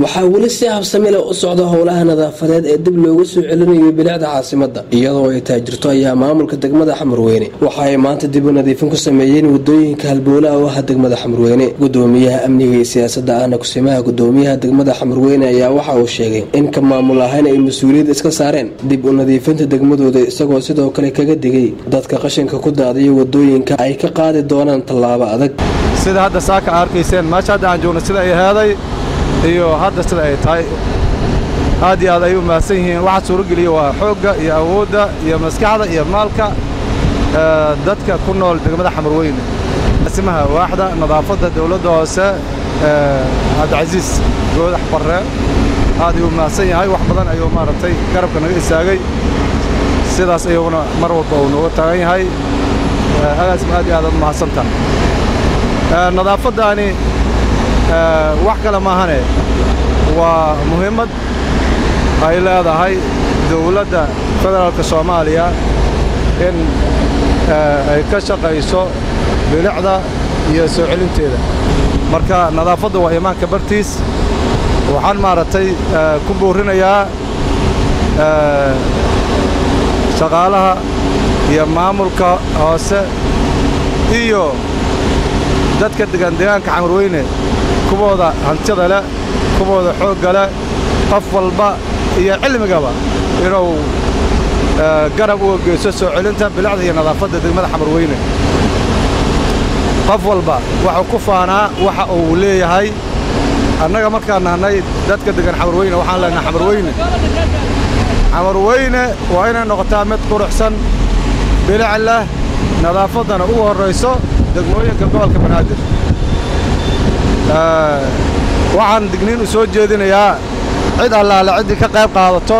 waxaa weli si habsamile u socda howlaha nadaafadeed ee dib loogu soo celinayo bilicda caasimada iyadoo ay taajirto ayaa maamulka degmada xamarweyne waxa ay maanta dib u nadiifin ku sameeyeen wadooyinka halbowlaha u ah degmada xamarweyne gudoomiyaha amniga iyo siyaasada ahna kusimaha gudoomiyaha degmada xamarweyne ayaa waxa uu sheegay in ka maamul ahaan ay mas-uuliyad iska saareen dib u nadiifinta degmadooda isagoo sidoo kale kaga digay dadka qashinka ku daadiya wadooyinka ay ka qaadi doonaan tallaabo adag sida hadda saaka arkayseen meesha hadda aan joogno sida ay heeday iyo hadda sida ay tahay aad iyo aad ay u mahadsan yihiin waxaa suurogeliya waa xoogga iyo awoodda iyo maskaxda iyo maalka dadka ku nool degmada xamarweyne asimaha waaxda nadaafadda dawladda hoose cabdicasiis goodax barre aad ayuu mahadsan yahay wax badan ayuu maaragtay garabka naga istaagay sidaas ayuuna mar walba uu nooga taagan yahay agaasma aad iyo aad aad mahadsantaha nadaafaddaani wax kale maahane waa muhiimad ay leedahay dawladda federaalka soomaaliya in ay ka shaqayso bilicda iyo soo celinteeda marka nadaafadda waa imaanka bartiis waxaan maaragtay ku boorrinayaa shaqaalaha iyo maamulka hoose iyo dadka degan deegaanka xamarweyne kuwooda hantida leh kuwooda xoogga leh qof walba iyo cilmigaba inuu garab uga geyso soo celinta bilicda iyo nadaafadda degmada xamarweyne qof walba waxuu ku faanaa waxa uu leeyahay annaga markaan nahnay dadka degan xamarweyne waxaan leenahay xamarweyne xamarweyne waa inay noqotaa mid quruxsan bilic leh nadaafaddana ugu horrayso degmooyinka gobolka banaadir waxaan digniin u soo jeedinayaa cid allaale ciddii ka qayb qaadato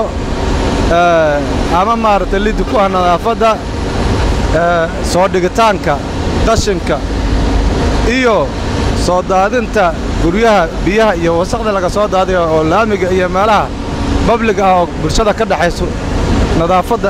ama maaragtay liddi ku ah nadaafadda soo dhigitaanka qashinka iyo soo daadinta guryaha biyaha iyo wasaqda laga soo daadiyo oo laamiga iyo meelaha babliga ah oo bulshada ka dhexayso nadaafadda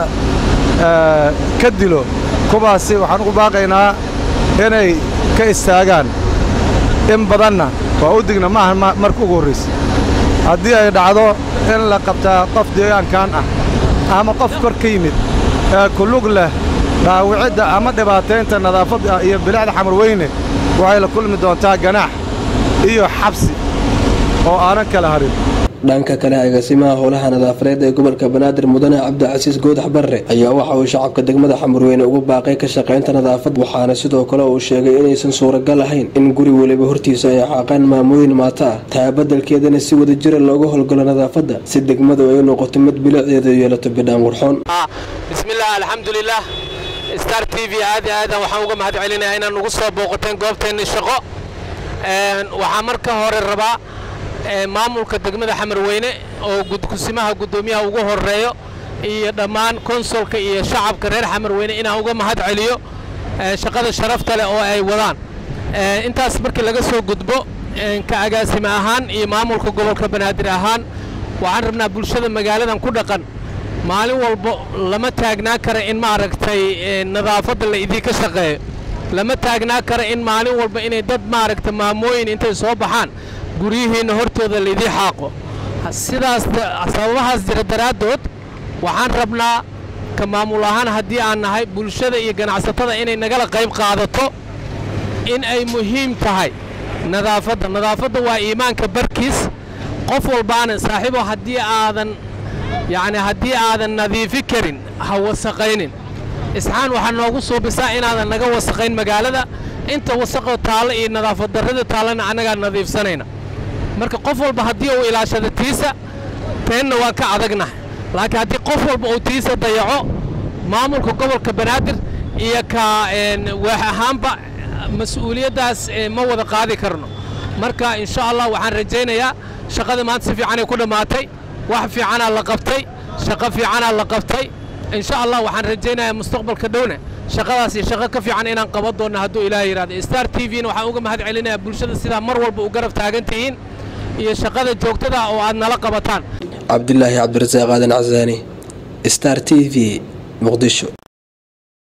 ka dilo kuwaasi waxaan ugu baaqaynaa inay ka istaagaan in badanna waa u digna ma aha marka ugu horraysa haddii ay dhacdo in la qabtaa qof deegaankan ah ama qof kor ka yimid ee kulug leh dhaawicidda ama dhibaataynta nadaafadda iyo bilicda xamarweyne waxay la kulmi doontaa ganaax iyo xabsi oo aanan kala harin dhanka kale agaasimaha howlaha nadaafadeed ee gobolka banaadir mudane cabdicasiis goodax barre ayaa waxa uu shacabka degmada xamarweyne ugu baaqay ka shaqaynta nadaafad waxaana sidoo kale uu sheegay inaysan suuragal ahayn in guri weliba hortiisa ay xaaqaan maamooyin maata ah taa badelkeedana si wada jira looga howlgalo nadaafadda si degmadu ay u noqoto mid bilicdeeda yeelato bidhaan qurxoon bismillaah alxamdulilah star t v aad iyo aadan waxaan uga mahad celinayaa inaan ugu soo booqateen goobteenni shaqo waxaa marka hore rabaa maamulka degmada xamarweyne oo kusimaha guddoomiyaha ugu horeeyo iyo dhammaan konsolka iyo shacabka reer xamarweyne inaan uga mahad celiyo shaqada sharafta leh oo ay wadaan intaas markii laga soo gudbo ka agaasime ahaan iyo maamulka gobolka banaadir ahaan waxaan rabnaa bulshada magaaladan ku dhaqan maalin walbo lama taagnaa kara in maaragtay nadaafadda la idinka shaqeeyo lama taagnaa kara in maalin walba inay dad maaragta maamooyin intay soo baxaan guryihiinna hortooda laydii xaaqo sidaas sababahaas jira daraaddood waxaan rabnaa ka maamul ahaan haddii aan nahay bulshada iyo ganacsatada inay nagala qayb qaadato in ay muhiim tahay nadaafadda nadaafadda waa iimaanka barkiis qof walbaana saaxiibo haddii aadan yacni haddii aadan nadiifi karin ha wasaqaynin isxaan waxaa noogu suubisaa inaadan naga wasaqayn magaalada inta wasaqoo taalla iyo nadaafad darrada taallana annagaa nadiifsanayna marka qof walba haddii uu ilaashado tiisa teenna waan ka adagnahay laakiin haddii qof walba uu tiisa dayaco maamulka gobolka banaadir iyo ka waax ahaanba mas-uuliyaddaas ma wada qaadi karno marka insha allah waxaan rajaynayaa shaqada maanta si fiicanay ku dhammaatay wax fiicanaa la qabtay shaqo fiicanaa la qabtay insha allah waxaan rajaynayaa mustaqbalka dhowna shaqadaas iyo shaqo ka fiican inaan qaban doonno hadduu ilaah yidhahdo star t v-na waxaan uga mahad celinayaa bulshada sidaa mar walba u garab taagan tihiin iyo shaqada joogtada oo aad nala qabataan cabdilaahi cabdirasaaq aadan casaani star t v muqdisho